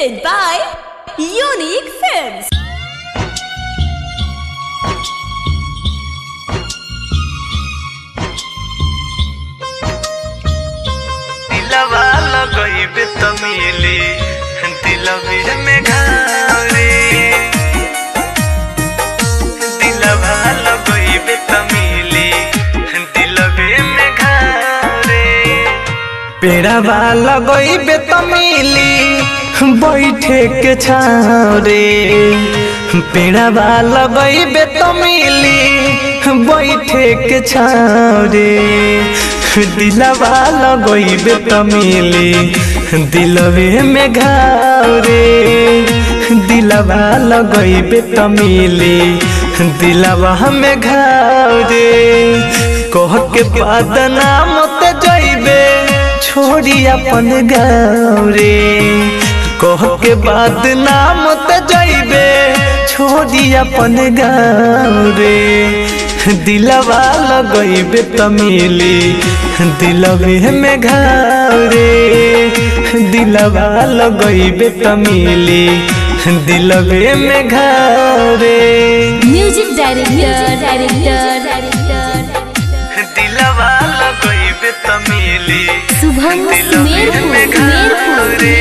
presented by Unique Films. दिलवा लगइबे त मिली दिलवे में घारे दिलवा लगइबे त मिली दिलवे में घारे पेड़ावा लगइबे त मिली बैठे के छारे पेड़ावा लगइबे त मिली बैठे के छारे दिलवा लगइबे त मिली दिलवे में घारे दिलवा लगइबे त मिली दिलवा में घारे कह के बाद नाम ते जइबे छोड़ी अपन गाँव रे कह के बाद नाम ते जइबे छोड़ी अपन गाँव रे दिलवा लगइबे त मिली दिलवे में घाव रे दिलवा लगइबे त मिली दिलवे में घाव रे Music director, director, director. दिलवा लगइबे त मिली शुभम दिलवे सुमेरपुर, में सुमेरपुर। घारे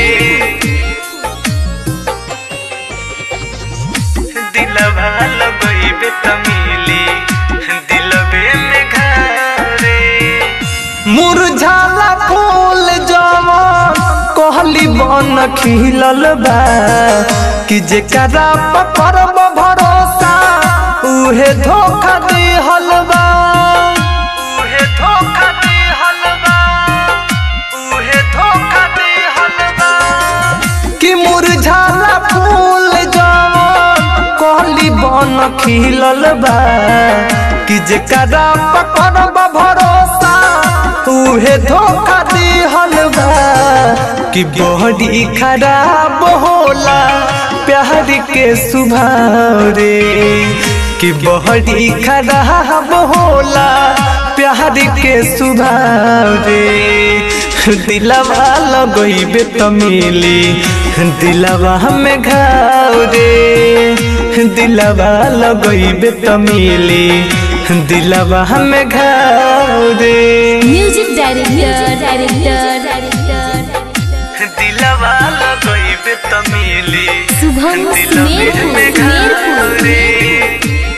दिलवा लगइबे त मिली दिलवे में घारे मुरझाला फूल जवन कहली बन खिलल बा कि जेकरा पकड़ब भरोसा उहे धोखा दिहल बा उहे धोखा दिहल बा उहे धोखा दिहल बा कि मुरझाला फूल जवन कहली बन खिलल बा कि जेकरा पकड़ब भरोसा उहे धोखा दिहल बा कि बॉडी खराब होला प्यार के सुभाव रे कि बॉडी खराब होला प्यार के सुभाव रे दिलवा लगइबे त मिली दिलवा में घाव रे दिलवा लगइबे त मिली दिलवा में घाव रे Music director, director, director. दिलवा लगइबे त मिली शुभम दिलवे सुमेरपुर, में सुमेरपुर। घारे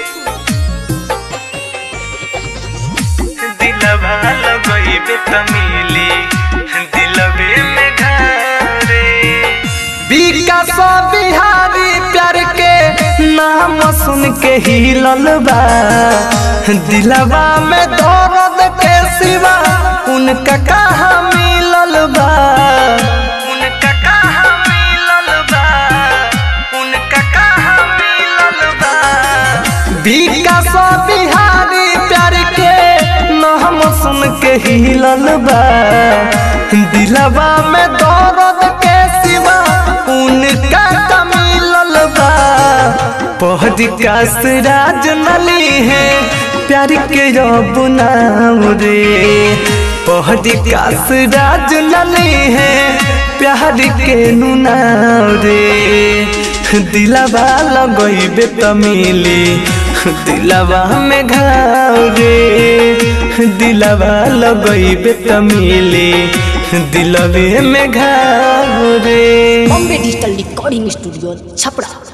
दिलवा लगइबे त मिली दिलवे में घारे विकास बिहारी प्यार के नाम सुन के हिलल बा दिलवा में दर्द के सिवा उनका कहाँ मिलल बा उनका कहाँ मिलल बा उनका कहाँ मिलल बा विकास बिहारी प्यार के नाम सुन के हिलल बा दिलवा में दर्द के सिवा उनका का मिलल बा पहरी कास राज नली है प्यार के रब नाम रे पहरी कास राज नली है प्यार के नुनाव रे दिलवा लगइबे त मिली दिलवा में घाव रे दिलवा लगइबे त मिली दिलवे में घाव रे Bombay digital recording studio Chhapra